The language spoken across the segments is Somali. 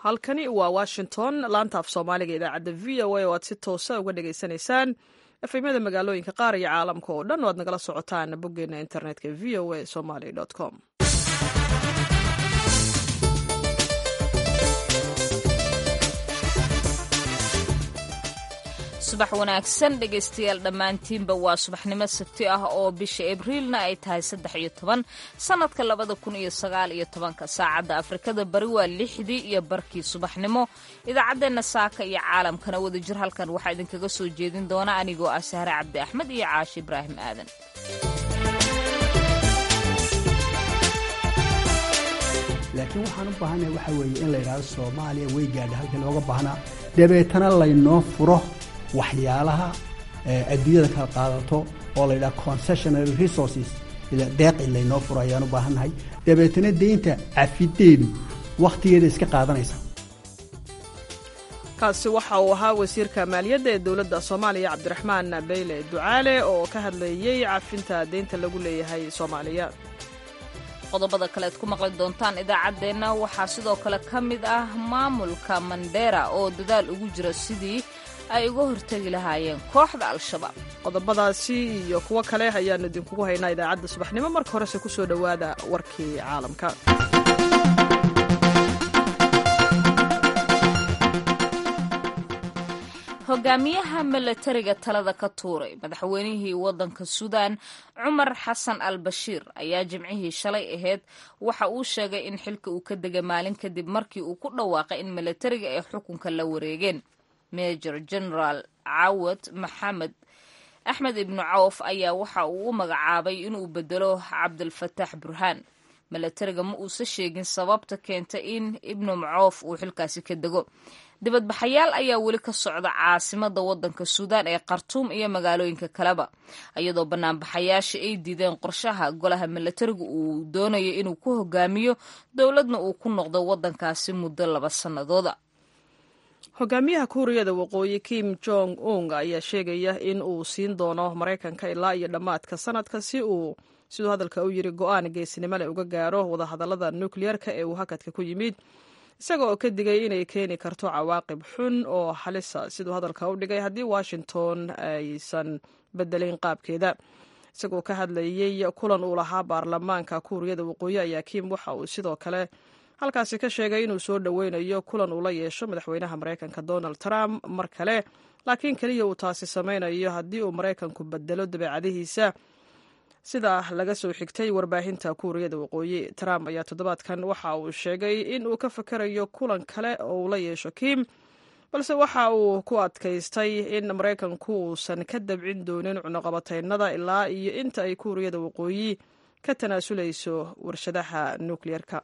halkani waa washington laanta af soomaaliga idaacadda v o a oo aad si toosa uga dhagaysanaysaan efemyada magaalooyinka qaar iyo caalamka oo dhan oo aad nagala socotaan boggeena internetka v o a somaly com subax wanaagsan dhegaystayaal dhammaantiinba waa subaxnimo sabti ah oo bisha abriilna ay tahay saddex iyo toban sannadka labada kun iyo sagaal iyo tobanka saacadda afrikada bari waa lixdii iyo barkii subaxnimo idaacaddeenna saaka iyo caalamkana wadajir halkan waxaa idinkaga soo jeedin doona anigoo ah sahre cabdi axmed iyo caashi ibraahim aadan laakiin waxaan u baahanahay waxa weeye in la yidhahdo soomaaliya way gaadha halkii looga baahnaa dabeetana laynoo furo waxyaalaha adduunyada kala qaadato oo la yidhaha concessionary resources deeqi laynoo furo ayaan u baahannahay dabeetana deynta cafideedu wakhtigeeda iska qaadanaysa kaasi waxa uu ahaa wasiirka maaliyadda ee dowladda soomaaliya cabdiraxmaan beyle ducaale oo ka hadlayey cafinta deynta lagu leeyahay soomaaliya qodobada kale ad ku maqli doontaan idaacaddeenna waxaa sidoo kale ka mid ah maamulka mandera oo dadaal ugu jira sidii ay uga hortegi lahaayeen kooxda al-shabaab qodobadaasi iyo kuwo kale ayaannu idinkugu haynaa idaacadda subaxnimo marka horese ku soo dhowaada warkii caalamka hogaamiyaha milatariga talada ka tuuray madaxweynihii waddanka suudaan cumar xasan al bashiir ayaa jimcihii shalay ahayd waxa uu sheegay in xilka uu ka degay maalin kadib markii uu ku dhawaaqay in milatariga ay xukunka la wareegeen major generaal cawad maxamed axmed ibnu cawf ayaa waxa uu u magacaabay inuu bedelo cabdilfataax burhaan milatariga ma uusan sheegin sababta keenta in ibnu cawf uu xilkaasi ka dego dibadbaxayaal ayaa weli ka socda caasimada wadanka suudaan ee khartuum iyo magaalooyinka kaleba iyadoo banaanbaxayaasha ay diideen qorshaha golaha milatariga uu doonayo inuu ku hogaamiyo dowladna uu ku noqdo wadankaasi muddo laba sannadooda hogaamiyaha kuuriyada waqooyi kim jong ung ayaa sheegaya in uu siin doono maraykanka ilaa iyo dhammaadka sanadka si uu siduu hadalka u yiri go-aan geesinimo leh uga gaaro wadahadallada nukliyeerka ee uu hakadka ku yimid isaga oo ka digay inay keeni karto cawaaqib xun oo halisa siduu hadalka u dhigay haddii washington aysan bedelin qaabkeeda isagoo ka hadlayey kulan uu lahaa baarlamaanka kuuriyada waqooyi ayaa kim waxa uu sidoo kale halkaasi ka sheegay inuu soo dhoweynayo kulan uu la yeesho madaxweynaha maraykanka donald trump mar kale laakiin keliya uu taasi samaynayo haddii uu maraykanku bedelo dabeecadihiisa sida laga soo xigtay warbaahinta kuuriyada waqooyi trump ayaa toddobaadkan waxa uu sheegay in uu ka fakarayo kulan kale oo uu la yeesho kim balse waxa uu ku adkaystay in maraykanku uusan ka dabcin doonin cunuqabataynada ilaa iyo inta ay kuuriyada waqooyi ka tanaasulayso warshadaha nukliyeerka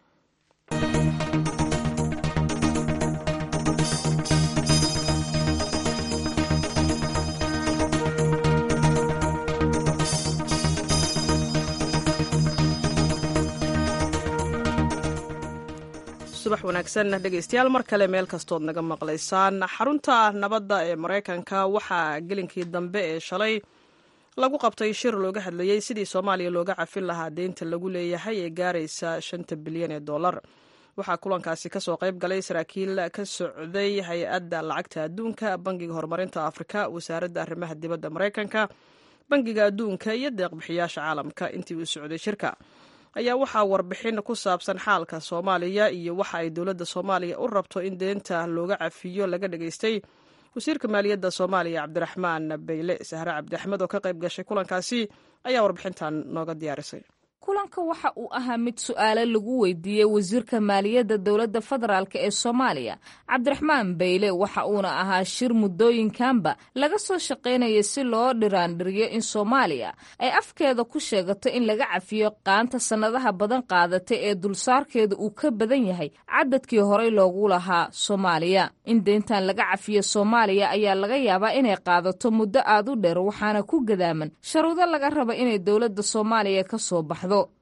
subax wanaagsan dhegeystayaal mar kale meel kastood naga maqlaysaan xarunta nabadda ee maraykanka waxaa gelinkii dambe ee shalay lagu qabtay shir looga hadlayey sidii soomaaliya looga cafin lahaa deynta lagu leeyahay ee gaaraysa shanta bilyan ee dollar waxaa kulankaasi kasoo qayb galay saraakiil ka socday hay-adda lacagta adduunka bangiga horumarinta afrika wasaaradda arrimaha dibadda maraykanka bangiga adduunka iyo deeqbixiyaasha caalamka intii uu socday shirka ayaa waxaa warbixin ku saabsan xaalka soomaaliya iyo waxa ay dowladda soomaaliya u rabto in deenta looga cafiyo laga dhageystay wasiirka maaliyadda soomaaliya cabdiraxmaan beyle sahre cabdi axmed oo ka qayb gashay kulankaasi ayaa warbixintan nooga diyaarisay kulanka waxa uu ahaa mid su-aale lagu weydiiyey wasiirka maaliyadda dowladda federaalk ee soomaaliya cabdiraxmaan beyle waxa uuna ahaa shir muddooyinkanba laga soo shaqaynaya si loo dhiraandhiriyo in soomaaliya ay afkeeda ku sheegato in laga cafiyo qaanta sannadaha badan qaadata ee dulsaarkeeda uu ka badan yahay cadadkii horey loogu lahaa soomaaliya in deyntan laga cafiyo soomaaliya ayaa laga yaabaa inay qaadato muddo aad u dheer waxaana ku gadaaman sharuudo laga raba inay dowladda soomaaliya ka soo baxdo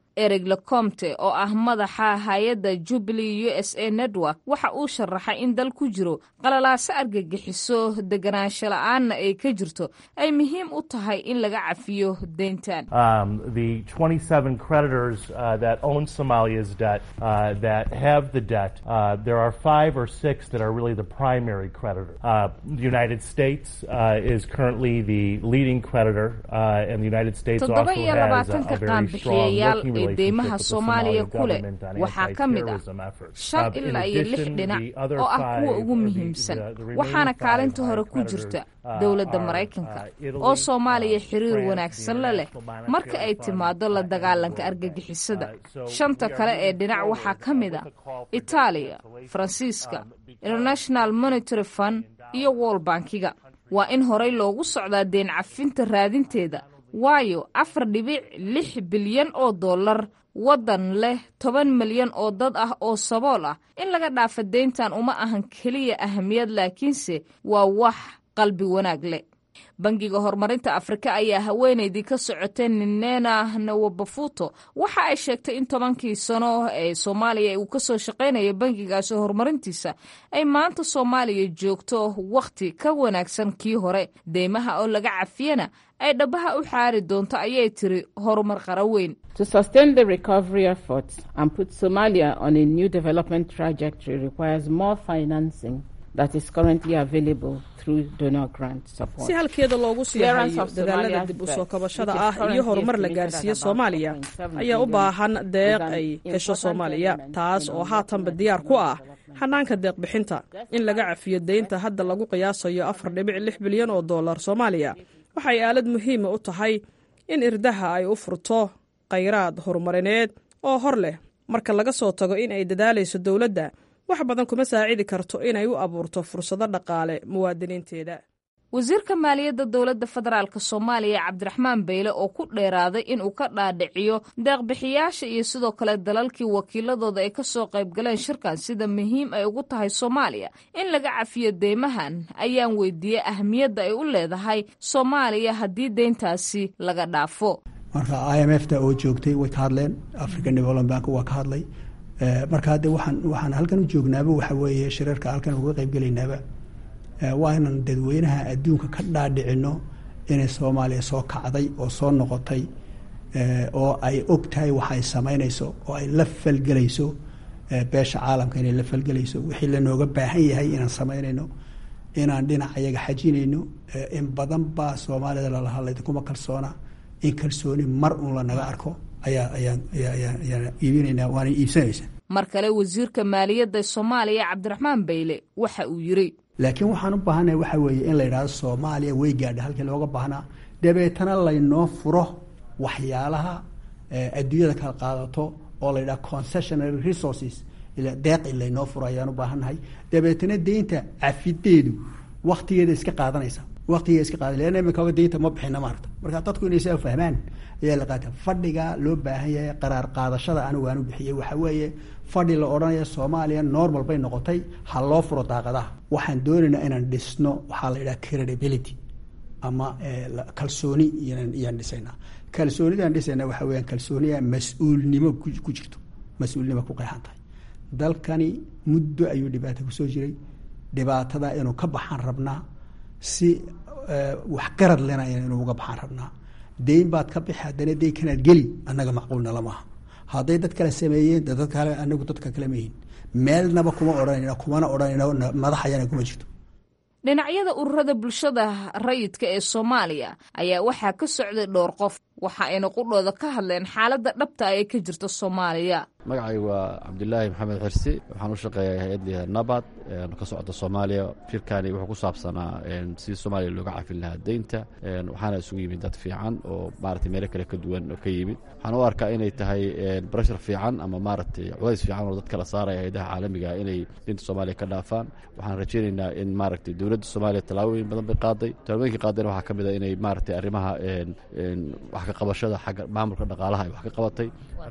eric lecomte oo ah madaxa hay-adda jubilee u s a network waxa uu sharaxay in dal ku jiro qalalaaso argagixiso deganaansho la-aanna ay ka jirto ay muhiim u tahay in laga cafiyo deyntan the 27 creditors uh, that own Somalia's debt uh, that have the debt, uh, there are five or six that are really the primary creditor. the United States is currently the leading creditor, and the United States also toddoba iyo has a, labaatanka a very strong qaanbixiyayaal working ee relationship deymaha with the soomaaliya Somali ku leh government on waxaa ka mid ah anti-terrorism efforts. shan Uh, in ilaa iyo lix addition, dhinac the other oo ah five, kuwa ugu or the- muhiimsan the- the remaining waxaana five kaalinta hore are ku creditors, jirta uh, dowladda are, maraykanka uh, Italy, oo soomaaliya uh, xiriir France, wanaagsan the la leh International marka ay Monetary Fund, timaado la uh, and dagaalanka World Bank. argagixisada Uh, so shanta we are kale ee moving dhinac forward, waxaa ka uh, mid with ah a call for itaaliya debt faransiiska um, because international monetary fund iyo world bankiga waa in horey loogu socdaa deen cafinta raadinteeda waayo afar dhibic lix bilyan oo dollar waddan leh toban milyan oo dad ah oo sabool ah in laga dhaafa deyntan uma ahan keliya ahamiyad laakiinse waa wax qalbi wanaag leh bangiga horumarinta afrika ayaa haweenaydii ka socotay ninena nawabafuto waxa ay sheegtay in tobankii sano ee soomaaliya uu kasoo shaqaynaya bangigaasi horumarintiisa ay maanta soomaaliya joogto wakhti ka wanaagsan kii hore deymaha oo laga cafiyana ay dhabaha u xaari doonto ayay tiri horumar qara weyn To sustain the recovery efforts and put Somalia on a new development trajectory requires more financing that is currently available through donor grant support. si halkeeda loogu sii Clearance hayo of dadaalada Somalia's dib u debt, soo kabashada which is ah iyo currently horumar la estimated gaarsiiyo at about soomaaliya 4.7 ayaa u billion, baahan deeq is an ay hesho important soomaaliya element taas in oo our haatanba national diyaar ku ah development. xanaanka deeq bixinta in laga cafiyo deynta hadda lagu qiyaasayo afar dhibic lix bilyan oo dollar soomaaliya waxay aalad muhiima u tahay in irdaha ay u furto khayraad horumarineed oo hor leh marka laga soo tago in ay dadaalayso dowladda wax badan kuma saacidi karto inay u abuurto fursado dhaqaale muwaadiniinteeda wasiirka maaliyadda dowladda federaalk soomaaliya cabdiraxmaan beyle oo ku dheeraaday inuu ka dhaadhiciyo deeqbixiyaasha iyo sidoo kale dalalkii wakiiladooda ay kasoo qaybgaleen shirkan sida muhiim ay ugu tahay soomaaliya in laga cafiyo deymahan ayaan weydiiyey ahmiyadda ay u leedahay soomaaliya haddii deyntaasi laga dhaafo marka i m f ta oo joogtay way ka hadleen african development bank waa ka hadlay Eh, marka hadde waxaan waxaan halkan u joognaaba waxa weeye shirarka halkan uga qaybgelaynaaba eh, waa inaan dadweynaha adduunka ka dhaadhicino inay soomaaliya soo kacday oo soo noqotay eh, oo ay og tahay waxa ay samaynayso oo ay la falgelayso eh, beesha caalamka inay la falgelayso wixii lanooga baahan yahay inaan samaynayno inaan dhinac ayaga xajinayno eh, in badan baa soomaalida lala hadlay kuma kalsoona in kalsooni mar uun lanaga arko ayaa ayaan ayaa ayaan ayaan iibinaynaa waana iibsanaysaa mar kale wasiirka maaliyadda soomaaliya cabdiraxmaan beyle waxa uu yiri laakiin waxaan u baahannahay waxa weeye in la yidhahdo soomaaliya way gaadha halkii looga baahnaa dabeetana laynoo furo waxyaalaha eh, adduunyada kala qaadato oo la yidhaha concessionary resources ila deeq in laynoo furo ayaan u baahannahay dabeetana deynta cafideedu waktigeeda iska qaadanaysa waktigeeda iska qaadan leanna imika deynta ma bixina maarta marka dadku inay saa fahmaan ayaa la qaata fadhiga loo baahan yahay qaraar qaadashada anigu aan u bixiyey waxa weeye fadhi la odhanaya soomaaliya normal bay noqotay ha loo furo daaqadaha waxaan doonaynaa inaan dhisno waxaa la yidhaha credibility ama eh, la- kalsooni iyaan iyaan dhisaynaa kalsoonidaan dhisaynaa waxa weeyaan kalsooniya mas-uulnimo ku ku jirto mas-uulnimo ku qeexan tahay dalkani muddo ayuu dhibaata kusoo jiray dhibaatada inuu ka baxaan rabnaa si eh, waxgarad lena inuu uga baxaan rabnaa deyn baad ka bixi haddana deyn kanaad geli annaga macquulna lamaha hadday dad kale sameeyeen de dad kale anagu dadka kale mayihin meelnaba kuma odhanayna kumana odhanayna madaxayana kuma jirto dhinacyada ururada bulshada rayidka ee soomaaliya ayaa waxaa ka socday dhowr qof waxa ayna qudhooda ka hadleen xaaladda dhabta ah ee ka jirta soomaaliya magacaygu waa cabdilaahi maxamed xirsi waxaan u shaqeeyaa hay-adda nabad ka socda soomaaliya shirkani wuxuu ku saabsanaa sidii soomaaliya looga cafin lahaa deynta waxaana isugu yimid dad fiican oo maaragtay meelo kale ka duwan oo ka yimid waxaan u arkaa inay tahay barashar fiican ama maaragtay culays fiican oo dadka la saaraya hay-adaha caalamiga inay deynta soomaaliya ka dhaafaan waxaan rajaynaynaa in maaragtay dowladda soomaaliya tallaabooyin badan bay qaaday tallaabooyinkii qaadayna waxaa ka mid a inay maaragtay arrimaha wax ka qabashada xagga maamulka dhaqaalaha ay wax ka qabatay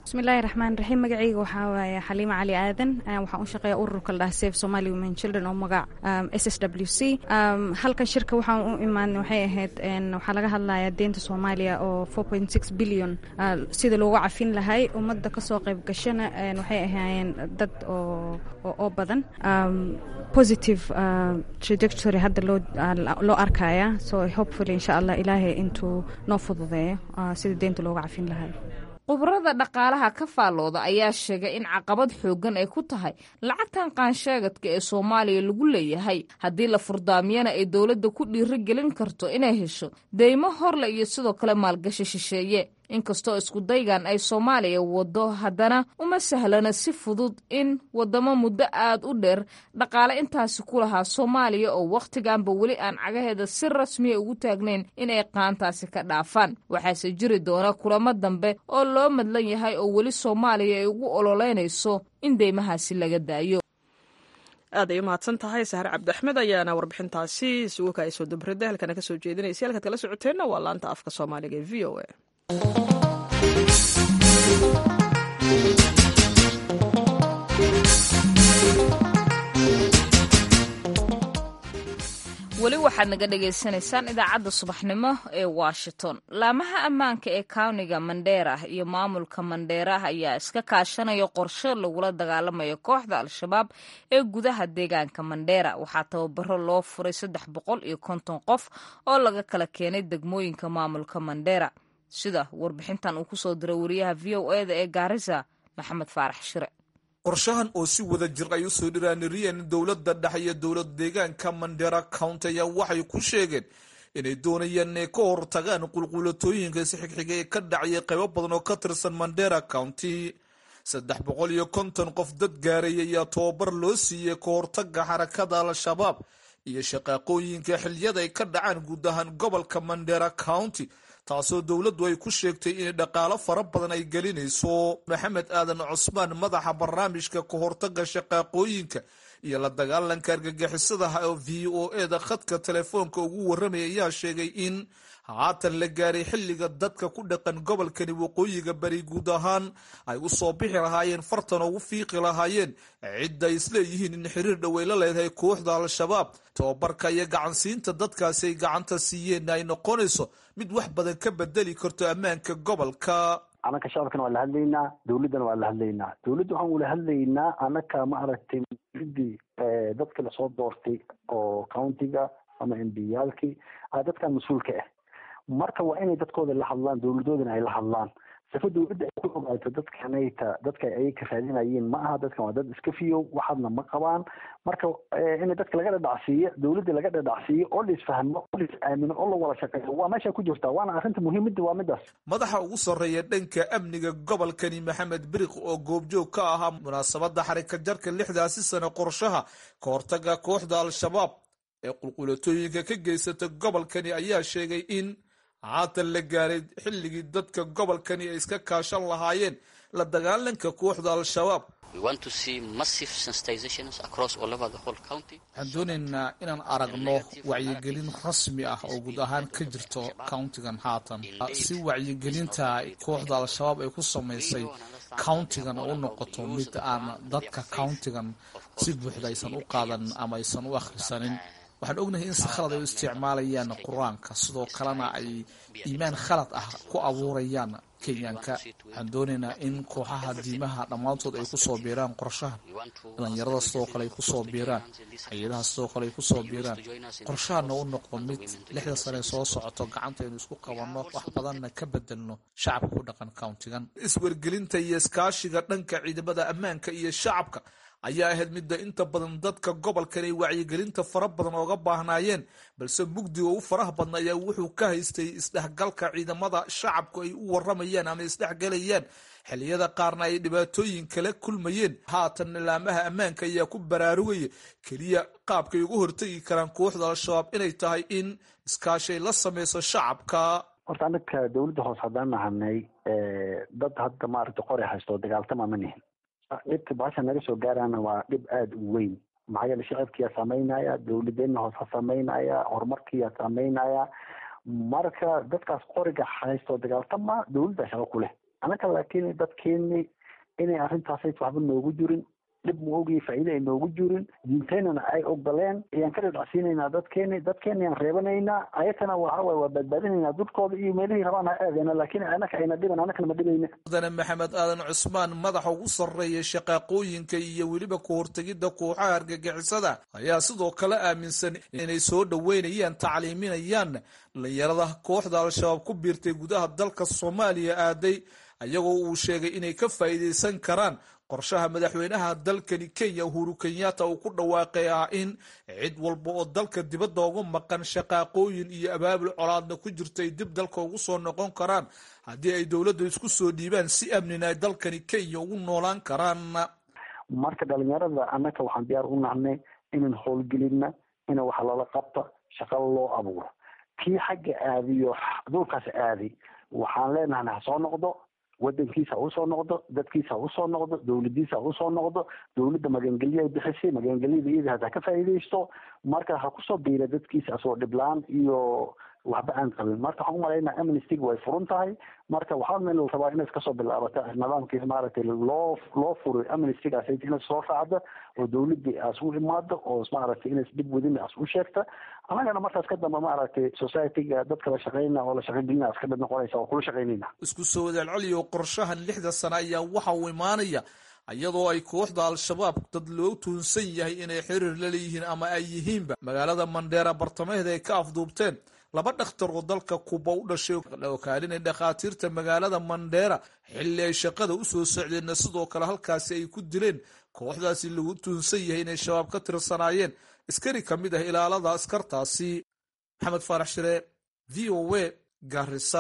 bismillahi raxmaan raxiim magacayga waxaa waaye xaliima cali aadan waxaan u shaqeeya ururka la dhaha safe somali women children oo magac s s w c halkan shirka waxaan u imaan waxay ahayd waxaa laga hadlayaa deenta soomaaliya oo four point six billion sida loogu cafin lahay ummadda kasoo qayb gashana waxay ahaayeen dad oo oo badan positive trajectory hadda loo loo arkaya so hopefully insha allah ilaahay intuu noo fududeeyo sida deenta loogu cafin lahay khubarada dhaqaalaha ka faallooda ayaa sheegay in caqabad xooggan ay ku tahay lacagtan qaansheegadka ee soomaaliya lagu leeyahay haddii la furdaamiyana ay dowladda ku dhiiro gelin karto inay hesho deymo horle iyo sidoo kale maalgashi shisheeye inkastoo iskudaygan ay soomaaliya waddo haddana uma sahlana si fudud in waddamo muddo aad u dheer dhaqaale intaasi ku lahaa soomaaliya oo wakhtiganba weli aan cagaheeda si rasmiya ugu taagnayn inay qaantaasi ka dhaafaan waxaase jiri doona kulamo dambe oo loo madlan yahay oo weli soomaaliya ay ugu ololeynayso in deymahaasi laga daayo aad ay u mahadsan tahay sahre cabdiaxmed ayaana warbixintaasi suguka ay soo dabrada halkana ka soo jeedinaysa halkaad kala socoteenna waa laanta afka soomaaliga ee v o a weli waxaad naga dhagaysanaysaan idaacadda subaxnimo ee washington laamaha ammaanka ee kawniga mandheera iyo maamulka mandheera ayaa iska kaashanaya qorshe lagula dagaalamayo kooxda al-shabaab ee gudaha deegaanka mandheera waxaa tababaro loo furay saddex boqol iyo konton qof oo laga kala keenay degmooyinka maamulka mandheera sida warbixintan uu kusoo diray wariyaha v o eda ee gaarisa maxamed faarax shire qorshahan oo si wada jir ay usoo dhiraaniriyeen dowladda dhexe iyo dowlad deegaanka mandera county ayaa waxay ku sheegeen inay doonayaan inay ka hortagaan qulqulatooyinka si xigxiga ee ka dhacaya qaybo badan oo ka tirsan mandera county saddex boqol iyo konton qof dad gaaray ayaa tababar loo siiyey ka hortaga xarakada al-shabaab iyo shaqaaqooyinka xiliyada ay ka dhacaan guud ahaan gobolka mandera county taasoo dowladdu ay ku sheegtay in dhaqaalo fara badan ay gelinayso maxamed aadan cusmaan madaxa barnaamijka ka hortaga shaqaaqooyinka iyo la dagaalanka argagixisadaha oo v o eda khadka telefoonka ugu warramaya ayaa sheegay in haatan la gaaray xilliga dadka ku dhaqan gobolkani waqooyiga bari guud ahaan ay u soo bixi lahaayeen fartan ugu fiiqi lahaayeen cidda ay isleeyihiin in xiriir dhowey la leedahay kooxda al-shabaab tababarka iyo gacansiinta dadkaasi ay gacanta siiyeen ay noqonayso mid wax badan ka bedeli karto ammaanka gobolka anaka shacabkana waa la hadlaynaa dowladdana waa la hadlaynaa dowladda waxaan ula hadlaynaa anaka ma aragtay dii dadka lasoo doortay oo countiga ama embiyaalkii dadkan mas-uulka ah marka waa inay dadkooda la hadlaan dowladoodana ay la hadlaan sifa dowladda ay ku ogaato dadkanayta dadka ay ka raadinayeen ma aha dadkan waa dad iska fiyow waxaadna ma qabaan marka in dadka laga dhadhacsiiyo dowladda laga dhadhacsiiyo oo la isfahmo oo la is aamino oo la wada shaqeeyo waa meesha ku jirta waana arrinta muhiimadda waa midaas madaxa ugu sarreeya dhanka amniga gobolkani maxamed biriq oo goobjoog ka ahaa munaasabadda xarika jarka lixdaasi sano qorshaha ka hortaga kooxda al-shabaab ee qulqulatooyinka ka geysata gobolkani ayaa sheegay in haatan la gaaray xilligii dadka gobolkani ay iska kaashan lahaayeen la dagaalanka kooxda al-shabaab waxaan doonaynaa inaan aragno wacyigelin rasmi ah oo guud ahaan ka jirto countigan haatan si wacyigelinta kooxda al-shabaab ay ku samaysay countigan u noqoto mid aan dadka countigan si buuxda aysan u qaadan ama aysan u akhrisanin waxaan ognahay in si khalad ay u isticmaalayaan qur-aanka sidoo kalena ay iimaan khalad ah ku abuurayaan kenyaanka waxaan doonaynaa in kooxaha diimaha dhammaantood ay kusoo biiraan qorshahan dhalinyarada sidoo kale ay kusoo biiraan hay-adaha sidoo kale ay kusoo biiraan qorshahana u noqdo mid lixda sane soo socoto gacantaynu isku qabanno wax badanna ka bedelno shacabka ku dhaqan countigan iswargelinta iyo iskaashiga dhanka ciidamada ammaanka iyo shacabka ayaa ahayd midda inta badan dadka gobolkan ay wacyigelinta fara badan ooga baahnaayeen balse mugdiga u faraha badna ayaa wuxuu ka haystay isdhexgalka ciidamada shacabku ay u waramayaan ama isdhexgalayaan xilliyada qaarna ay dhibaatooyin kala kulmayeen haatan nilaamaha ammaanka ayaa ku baraarugaya keliya qaabkay uga hortegi karaan kooxda al-shabaab inay tahay in iskaashay la sameyso shacabka horta anaka dowladda hoose haddaan nahanay dad hadda maaragta qori haysto dagaaltama ma nihin dhibka baasha naga soo gaarana waa dhib aada u weyn maxaa yeele shacabkiyaa saameynaya dowladeenna hoose saameynaya horumarkiyaa saameynaya marka dadkaas qoriga haysto dagaaltama dowladda shaqo ku leh annaka laakiin dadkeeni inay arrintaasay waxba noogu jirin dhib ma ogiy faa'iida ay noogu jirin diinteynana ay ogoleen ayaan ka dhadhacsiinaynaa dadkeeni dadkeeni aan reebanaynaa ayakana waxa waye waa badbaadinaynaa dudkooda iyo meelihii rabaan ha aadeena laakiin anaka ayna dhiban anakana ma dhibayna mudane maxamed aadan cusmaan madaxa ugu sarreeya shaqaaqooyinka iyo weliba ku hortegidda kooxaha argagixisada ayaa sidoo kale aaminsan inay soo dhoweynayaan tacliiminayaan dhalinyarada kooxda al-shabaab ku biirtay gudaha dalka soomaaliya aaday ayagoo uu sheegay inay ka faa'iidaysan karaan qorshaha madaxweynaha dalkani kenya uhuru kenyatta uu ku dhawaaqay ah in cid walba oo dalka dibadda uga maqan shaqaaqooyin iyo abaabul colaadna ku jirto ay dib dalka ugu soo noqon karaan haddii ay dowladda isku soo dhiibaan si amnina ay dalkani kenya ugu noolaan karaan marka dhalinyarada annaka waxaan diyaar u nahnay inaan howlgelina ina wax lala qabta shaqa loo abuuro kii xagga aadiyo dhulkaas aadi waxaan leenahay ha soo noqdo wadankiisa ha usoo noqdo dadkiisa ha usoo noqdo dowladiisa ha usoo noqdo dowladda magangelyo ay bixisay magangelyada iyada hata ka faa'iidaysto marka ha kusoo biira dadkiisa asoo dhiblaan iyo waxba aan qabin marka waxaan umalaynaa amnestyga way furun tahay marka waxaa meel la rabaa inaad kasoo bilaabata nidaamkii maaragtay loo loo furay amnestygaas inaad soo raacda oo dowladii aas u imaado oo maaragtay inaad dib wadin aas u sheegta annagana markaas ka dambe maaragtay societyga dadka la shaqeyna oo la shaqagelina as ka mid noqonaysa oo kula shaqeynayna isku soo wadaalceliyo qorshahan lixda sano ayaa waxa uu imaanaya iyadoo ay kooxda al-shabaab dad loo tuunsan yahay inay xiriir la leeyihiin ama ay yihiinba magaalada mandheera bartamaheeda ay ka afduubteen laba dhakhtar oo dalka kuba u dhashay oo kaalinay dhakhaatiirta magaalada mandheera xilli ay shaqada usoo socdeenna sidoo kale halkaasi ay ku dileen kooxdaasi lagu tuunsan yahay inay shabaab ka tirsanaayeen askari ka mid ah ilaalada askartaasi maxamed faarax shire v o a garisa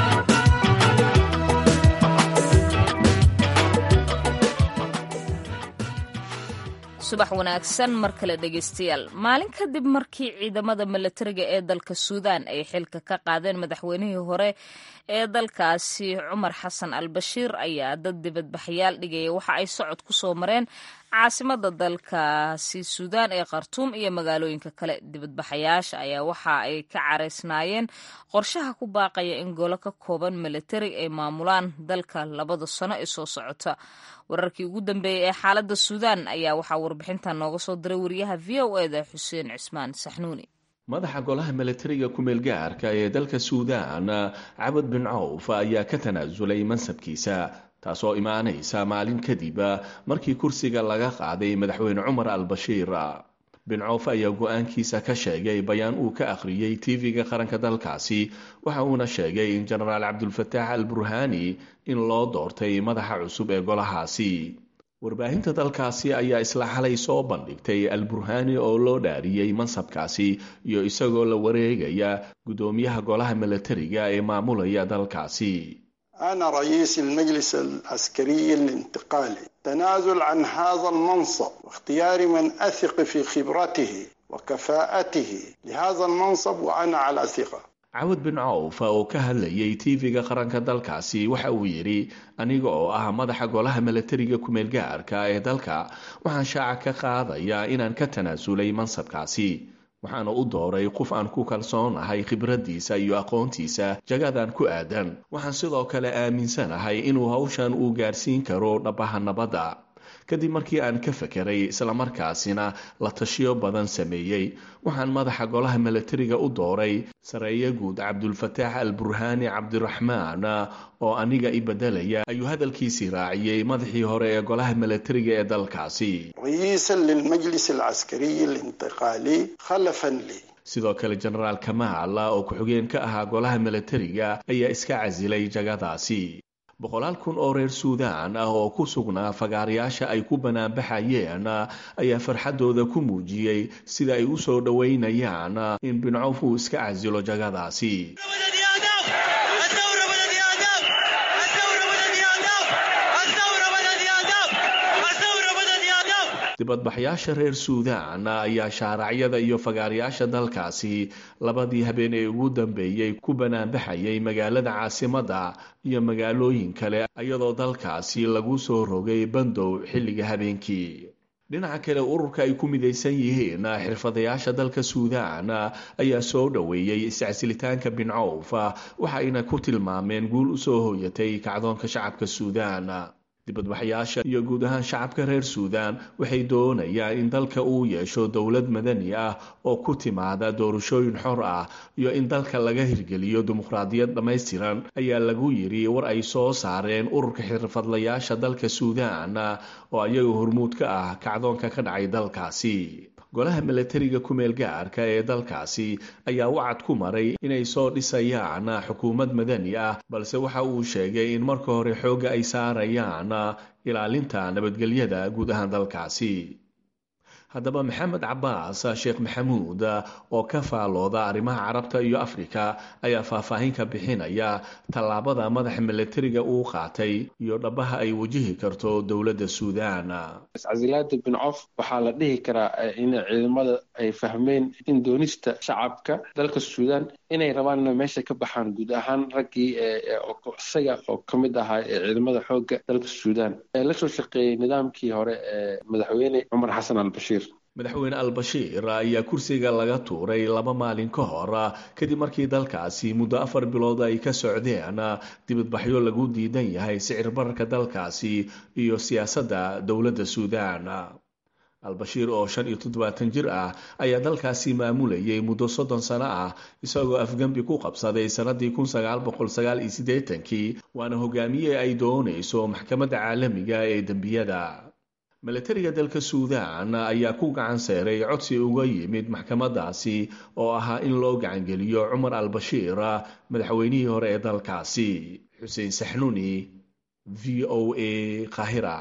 subax wanaagsan mar kale dhegaystayaal maalin kadib markii ciidamada milatariga ee dalka suudaan ay xilka ka qaadeen madaxweynihii hore ee dalkaasi cumar xasan al bashiir ayaa dad dibadbaxyaal dhigaya waxa ay socod ku soo mareen caasimada dalkaasi suudaan ee khartuum iyo magaalooyinka kale dibadbaxayaasha ayaa waxa ay ka caraysnaayeen qorshaha ku baaqaya in golo ka kooban milatari ay maamulaan dalka labada sano ee soo socota wararkii ugu dambeeyey ee xaaladda suudaan ayaa waxaa warbixintan nooga soo diray wariyaha v o eda xuseen cismaan saxnuuni madaxa golaha milatariga ku-meelgaarka ee dalka suudaan cabad bin cawf ayaa ka tanaasulay mansabkiisa taasoo imaanaysa maalin kadib markii kursiga laga qaaday madaxweyne cumar al bashiir bin cawf ayaa go-aankiisa ka sheegay bayaan uu ka akhriyey tv-ga qaranka dalkaasi waxa uuna sheegay in jenaraal cabdulfataax al burhani in loo doortay madaxa cusub ee golahaasi warbaahinta dalkaasi ayaa isla xalay soo bandhigtay al burhani oo loo dhaariyey mansabkaasi iyo isagoo la wareegaya guddoomiyaha golaha milatariga ee maamulaya dalkaasi أنا رئيس المجلس العسكري الانتقالي تنازل عن هذا المنصب واختيار من أثق في خبرته وكفاءته لهذا المنصب وأنا على ثقة cawad bin cawf oo ka hadlayay tv-ga qaranka dalkaasi waxa uu yidhi aniga oo ah madaxa golaha milatariga ku-meelgaarka ee dalka waxaan shaaca ka qaadayaa inaan ka tanaasulay mansabkaasi waxaana u dooray qof aan ku kalsoonahay khibraddiisa iyo aqoontiisa jagadan ku aadan waxaan sidoo kale aaminsanahay inuu hawshan uu gaarsiin karo dhabaha nabadda kadib markii aan ka fekeray islamarkaasina la tashiyo badan sameeyey waxaan madaxa golaha milatariga u dooray sareeye guud cabdulfataax al burhaani cabdiraxmaan oo aniga i bedelaya ayuu hadalkiisii raaciyey madaxii hore ee golaha milatariga ee dalkaasi رئيسا للمجلس العسكري الانتقالي خلفا لي sidoo kale jenaraal kamaal oo ku-xigeen ka ahaa golaha milatariga ayaa iska casilay jagadaasi boqolaal kun oo reer suudaan ah oo ku sugnaa fagaarayaasha ay ku banaanbaxayeen ayaa farxaddooda ku muujiyey sida ay u soo dhoweynayaan in bincof uu iska casilo jagadaasi dibadbaxyaasha reer suudaan ayaa shaaracyada iyo fagaarayaasha dalkaasi labadii habeen ee ugu dambeeyey ku banaanbaxayay magaalada caasimadda iyo magaalooyin kale iyadoo dalkaasi lagu soo rogay bandow xilliga habeenkii dhinaca kale ururka ay ku midaysan yihiin xirfadayaasha dalka suudaan ayaa soo dhoweeyey iscasilitaanka bin cawf waxa ayna ku tilmaameen guul u soo hooyatay kacdoonka shacabka suudaan dibadbaxyaasha iyo guud ahaan shacabka reer suudaan waxay doonayaan in dalka uu yeesho dowlad madani ah oo ku timaada doorashooyin xor ah iyo in dalka laga hirgeliyo dimuqraadiyad dhammaystiran ayaa lagu yidhi war ay soo saareen ururka xirfadlayaasha dalka suudaan oo ayaga hormuud ka ah kacdoonka ka dhacay dalkaasi golaha milatariga ku-meel gaarka ee dalkaasi ayaa wacad ku maray inay soo dhisayaan xukuumad madani ah balse waxa uu sheegay in marka hore xoogga ay saarayaan ilaalinta nabadgelyada guud ahaan dalkaasi haddaba maxamed cabaas sheekh maxamuud oo ka faalooda arrimaha carabta iyo afrika ayaa faahfaahin ka bixinaya tallaabada madaxa milatariga uu qaatay iyo dhabaha ay wajihi karto dowladda suudaan iscasilaada bin cof waxaa la dhihi karaa in ciidamada ay fahmeen in doonista shacabka dalka suudaan inay rabaan inay meesha ka baxaan guud ahaan raggii isaga oo ka mid ahaa ee ciidamada xoogga dalka suudaan ee la soo shaqeeyey nidaamkii hore ee madaxweyne cumar xasan albashiir madaxweyne al-bashiir ayaa kursiga laga tuuray laba maalin ka hor kadib markii dalkaasi muddo afar bilood ay ka socdeen dibadbaxyo lagu diidan yahay sicir bararka dalkaasi iyo siyaasadda dowladda suudaan al-bashiir oo shan iyo toddobaatan jir ah ayaa dalkaasi maamulayay muddo soddon sano ah isagoo afgembi ku qabsaday sannadii kun sagaal boqol sagaal iyo siddeetankii waana hogaamiye ay doonayso maxkamadda caalamiga ee dembiyada milatariga dalka suudaan ayaa ku gacan seeray codsi uga yimid maxkamadaasi oo ahaa in loo gacangeliyo cumar al-bashiir madaxweynihii hore ee dalkaasi xuseen saxnuni v o a qahira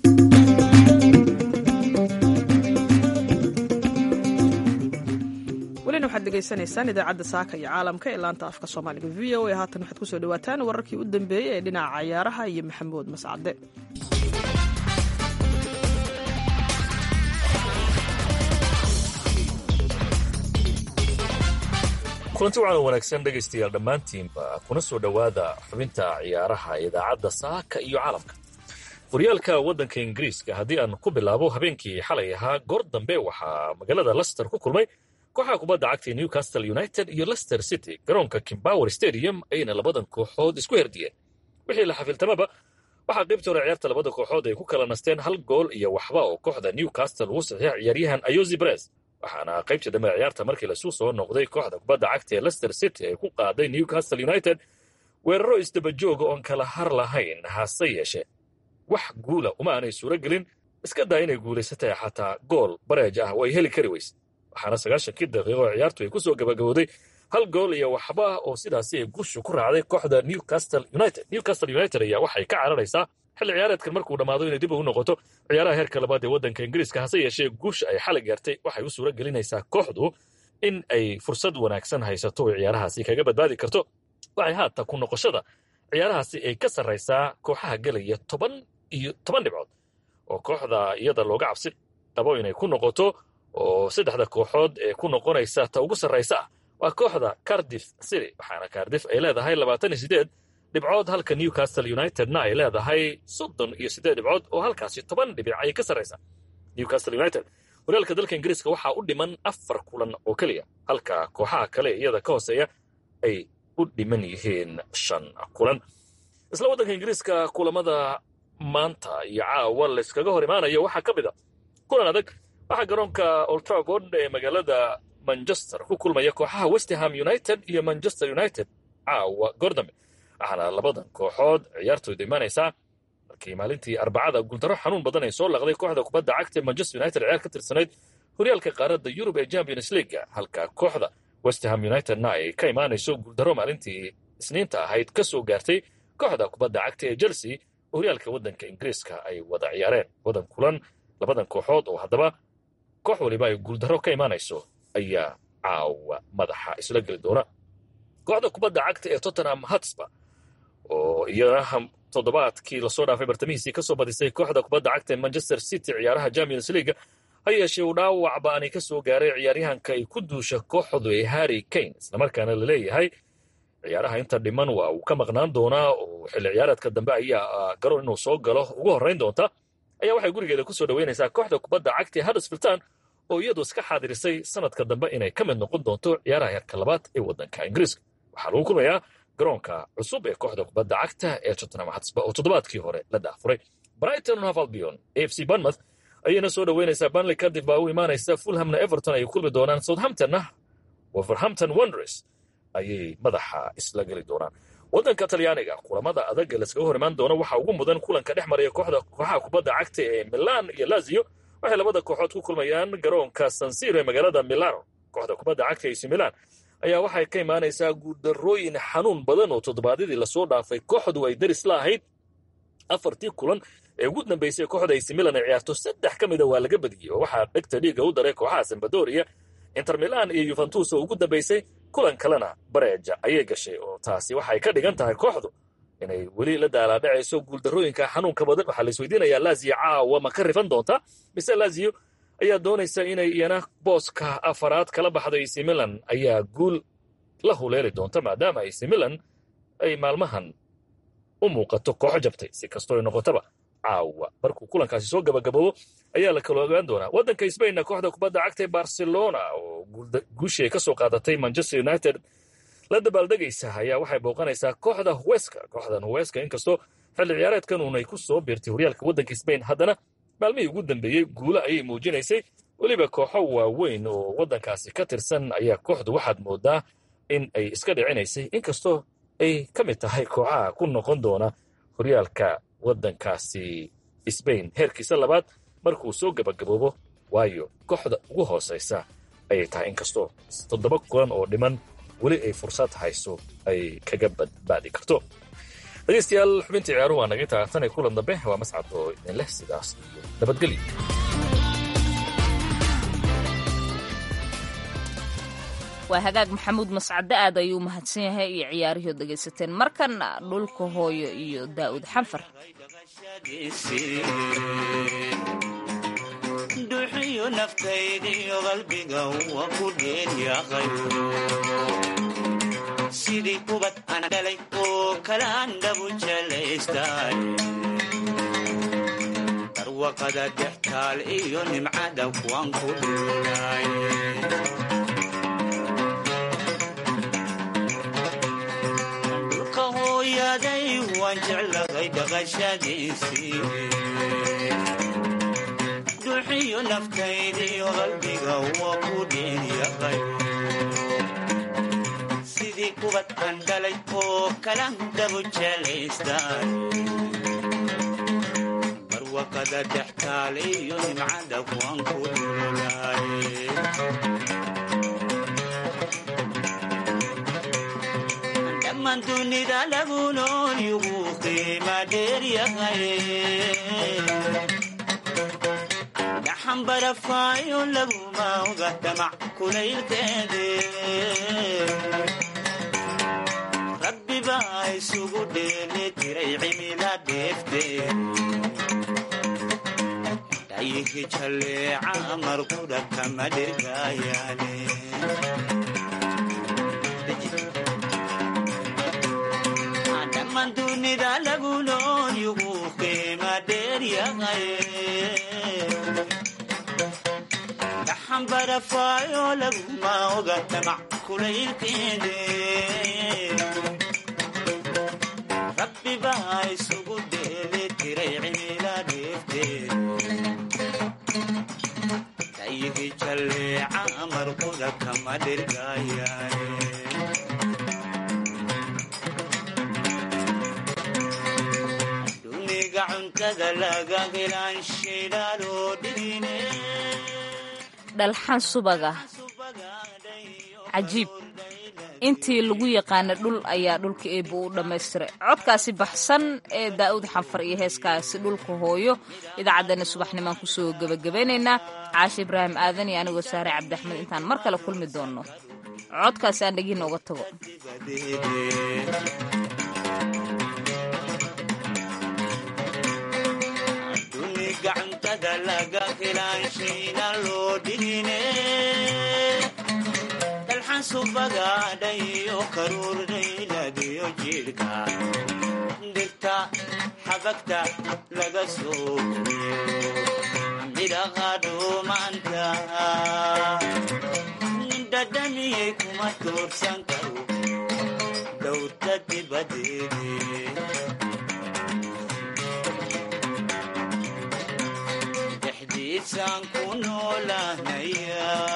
welina waxaad degeysanaysaan idaacadda saaka iyo caalamka ee laanta afka soomaaliga v o a haatan waxaad kusoo dhawaataan wararkii u dambeeyey ee dhinaca cayaaraha iyo maxamuud mascade kulanti wacan wanaagsan dhegaystayaal dhammaantiinba kuna soo dhowaada xubinta ciyaaraha idaacadda saaka iyo caalamka horyaalka waddanka ingiriiska haddii aan ku bilaabo habeenkii xalay ahaa goor dambe waxaa magaalada lester ku kulmay kooxaha kubadda cagta newcastle united iyo lester city garoonka kimbower stadium ayna labadan kooxood isku herdiyeen wixii la xafiltamaba waxaa qaybta hore ciyaarta labada kooxood ay ku kala nasteen hal gool iyo waxba oo kooxda newcastle uu saxiix ciyaaryahan ayosi brez waxaana qaybtii dambe ciyaarta markii lasuu soo noqday kooxda kubadda cagta ee lester city ay ku qaaday newcastle united weeraro isdabajooga oon kala har lahayn hase yeeshee wax guula uma aanay suuro gelin iska daa inay guulaysatay xataa gool bareej ah oo ay heli kari weyse waxaana sagaashankii daqiiqo ciyaartu ay ku soo gabagabowday hal gool iyo waxba oo sidaasi ay gushu ku raacday kooxda newcastle united newcastle united ayaa waxay ka cararaysaa xilli ciyaareedkan markuu dhammaado inay dib ugu noqoto ciyaaraha heerka labaad ee waddanka ingiriiska hase yeeshee guusha ay xalay gaartay waxay u suuro gelinaysaa kooxdu in ay fursad wanaagsan haysato oo ciyaarahaasi kaga badbaadi karto waxay haata ku noqoshada ciyaarahaasi ay ka sarraysaa kooxaha gelaya toban iyo toban dhibcood oo kooxda iyada looga cabsi qabo inay ku noqoto oo saddexda kooxood ee ku noqonaysa ta ugu sarraysa ah waa kooxda cardif city waxaana cardif ay leedahay labaatan iyo sideed dhibcood halka newcastle unitedna ay leedahay soddon iyo siddeed dhibcood oo halkaasi toban dhibic ayay ka sarraysaa newcastle united horyaalka dalka ingiriiska waxaa u dhiman afar kulan oo keliya halka kooxaha kale iyada ka hooseeya ay u dhiman yihiin shan kulan isla waddanka ingiriiska kulamada maanta iyo caawa layskaga hor imaanayo waxaa ka mid a kulan adag waxaa garoonka oltraford ee magaalada manchester ku kulmaya kooxaha westerham united iyo manchester united caawa goordambe waxaana labadan kooxood ciyaartooyda imaanaysaa markii maalintii arbacada guuldaro xanuun badan ay soo laqday kooxda kubadda cagta ee manchester united ciyaar ka tirsanayd horyaalka qaaradda yurub ee champions leaga halka kooxda westerham unitedna ay ka imaanayso guuldaro maalintii isniinta ahayd ka soo gaartay kooxda kubadda cagta ee chelsea horyaalka waddanka ingiriiska ay wada ciyaareen wadan kulan labadan kooxood oo haddaba koox waliba ay guuldaro ka imaanayso ayaa caawa madaxa isla geli doona kooxda kubadda cagta ee tottenham hotspur oo iyana toddobaadkii lasoo dhaafay bartamihiisii kasoo badisay kooxda kubadda cagta ee manchester city ciyaaraha champions leaga ha yeeshee uu dhaawac baani ka soo gaaray ciyaaryahanka ay ku duusha kooxdu ee harry kane islamarkaana la leeyahay ciyaaraha inta dhiman waa uu ka maqnaan doonaa oo xilli ciyaareedka dambe ayaa garoon inuu soo galo ugu horrayn doonta ayaa waxay gurigeeda ku soo dhoweynaysaa kooxda kubadda cagta ee huddersfield town oo iyadu iska xaadirisay sanadka dambe inay ka mid noqon doonto ciyaaraha heerka labaad ee waddanka ingiriiska waxaa lagu kulmayaa garoonka cusub ee kooxda kubadda cagta ee tottenham hotspur oo toddobaadkii hore la daafuray brighton hove albion a f c bournemouth ayayna soo dhoweynaysaa burnley kadib baa u imaanaysa fulhamna everton ay kulmi doonaan southamptonna wolverhampton wanderers ayay madaxa isla geli doonaan waddanka talyaaniga kulamada adag ee laskaga hor imaan doono waxaa ugu mudan kulanka dhex maraya kooxda kooxaha kubadda cagta ee milan iyo lazio waxay labada kooxood ku kulmayaan garoonka sansiro ee magaalada milano kooxda kubadda cagta ac milan ayaa waxay ka imaanaysaa guuldarrooyin xanuun badan oo toddobaadyadii lasoo dhaafay kooxdu ay daris la ahayd afartii kulan ee ugu dambeysay kooxda ac milan ay ciyaarto saddex ka mida waa laga badiyey oo waxaa dhegta dhiigga u daray kooxaha sambadoria inter milan iyo yuventus oo ugu dambeysay kulan kalena bareeja ayay gashay oo taasi waxay ka dhigan tahay kooxdu inay weli la daalaadhacayso guuldarrooyinka xanuunka badan waxaa la isweydiinayaa lazio caawa ma ka rifan doonta mise lazio ayaa doonaysa inay iyana booska afaraad kala baxdo ac milan ayaa guul la huleeli doonta maadaama ac milan ay maalmahan u muuqato kooxo jabtay si kastoo ay noqotaba caawa markuu kulankaasi soo gabagaboobo ayaa la kala ogaan doonaa waddanka sbainna kooxda kubadda cagta ee barcelona oo guushii ay ka soo qaadatay manchester united la dabaaldegaysa ayaa waxay booqanaysaa kooxda huweska kooxdan huweska inkastoo xilli ciyaareedkan uunay ku soo biirtay horyaalka waddanka sbain haddana maalmihii ugu dambeeyey guulo ayay muujinaysay weliba kooxo waaweyn oo waddankaasi ka tirsan ayaa kooxdu waxaad moodaa in ay iska dhicinaysay inkastoo ay ka mid tahay kooxaha ku noqon doona horyaalka waddankaasi sbain heerkiisa labaad markuu soo gabagaboobo waayo kooxda ugu hoosaysa ayay tahay inkastoo toddoba kulan oo dhiman weli ay fursad hayso ay kaga badbaadi karto dhegeystayaal xubintii ciyaaruhu waa naga taagtanay kulan dambe waa mascad oo idin leh sidaas iyo nabadgelyo waa hagaag maxamuud mascade aad ayuu mahadsan yahay iyo ciyaarihii dhegaysateen markana dhulka hooyo iyo daa'uud xanfar duxiyo naftaydiyo qalbiga waa ku dheeryaqay sidii kubad aan dhalay oo kale aan dhabu jelaystay darwaqada dextaal iyo nimcada kuwaan ku dhulay dhulka hooyaday waan jeclahay dhaqashadiisii duxiyo naftaydiyo qalbiga waa ku dheeryaqay sidii kubad aan dhalay oo kalan dhabu jelaystaan barwaqada dextaal iyo nimcada kuwaan ku dhulay dhammaan dunida lagu nool yugu qiima dheeryahay xambarafaayo laguma oga damac kulaylkeede rabbi baa isugu dheeli tiray cimila dheefte dhayihi jalleeca marqudha kama dhirgaayaane dhammaan dunida lagu nool yugu qiima dheeryahay xambarafaayo laguma oga damac kulaylkeede rabbi baa isugu dheeli tiray cimila dheefteed dhayihi jalleeca marquda kama dhirgaayaane duniga cuntada laga helaan shidaaloo dhigine dhalxan subaga cajiib intii lagu yaqaana dhul ayaa dhulka eebba u dhammaystiray codkaasi baxsan ee daa'uud xanfar iyo heeskaasi dhulka hooyo idaacaddana subaxnimaan kusoo gebagabaynaynaa caashe ibraahim aadan iyo anigoo saare cabdiaxmed intaan mar kale kulmi doonno codkaasi aan dhegiina uga tago gacantada laga helaanshiina loo dhigine dalxan subagaadhayo karuurdhayladiyo jidhka dhirta xabagta laga soo doorsan karo dowda dibadeede dhexdiisaan ku noolahnaya